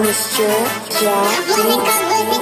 Mr. Jack Beats.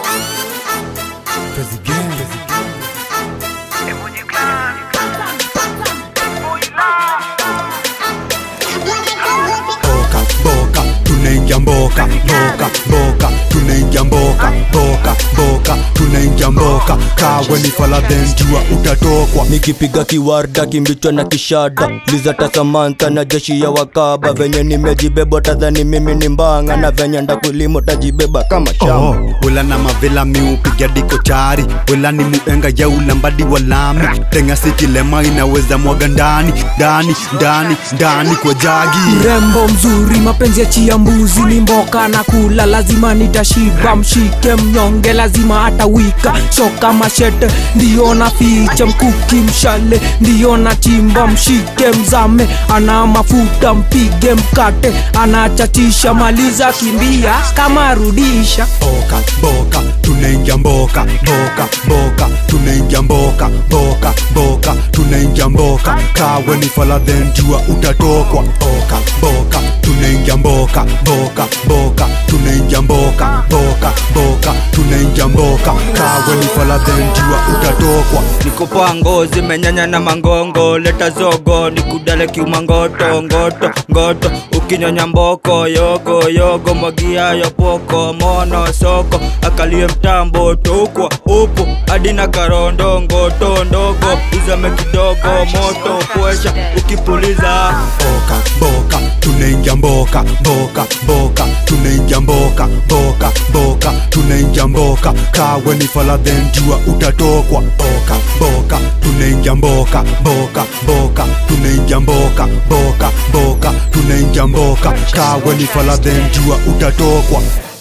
boka boka tunaingia mboka boka boka tunaingia mboka boka boka tunaingia mboka kawe ni faladhen jua utatokwa nikipiga kiwarda kimbichwa na kishada lizata samantha na jeshi ya wakaba venye nimejibeba tadhani mimi ni mbanga na venye ndakulimo tajibeba kama shamba Oh, wela na mavela miupiga diko chari wela ni muenga ya ulambadi wa lami tenga sikilema inaweza mwaga ndani ndani ndani ndani kwa jagi mrembo mzuri mapenzi ya chia mbuzi ni mboka na kula lazima nitashiba mshike mnyonge lazima atawika shoka mashete ndiyo na ficha mkuki mshale ndiyo na chimba mshike mzame ana mafuta mpige mkate anachachisha maliza kimbia kama rudisha boka boka tunaingia mboka boka boka tunaingia mboka boka boka tunaingia mboka kawe ni faladhen jua utatokwa boka boka tunaingia mboka boka boka tunaingia mboka boka boka tunaingia mboka kawe ni faladhen jua utatokwa nikopoa ngozi menyanya na mangongo leta zogo nikudale kiuma ngoto ngoto ngoto ukinyonya mboko yogo yogo mwagia yopoko mono soko akalie mtambo tokwa upo hadi na karondo ngoto ndogo uzame kidogo moto kwesha ukipuliza boka boka tunaingia mboka boka boka tunaingia mboka boka boka tunaingia mboka kawe ni faladhen jua utatokwa boka boka tunaingia mboka boka boka tunaingia mboka boka boka tunaingia mboka kawe ni faladhen jua utatokwa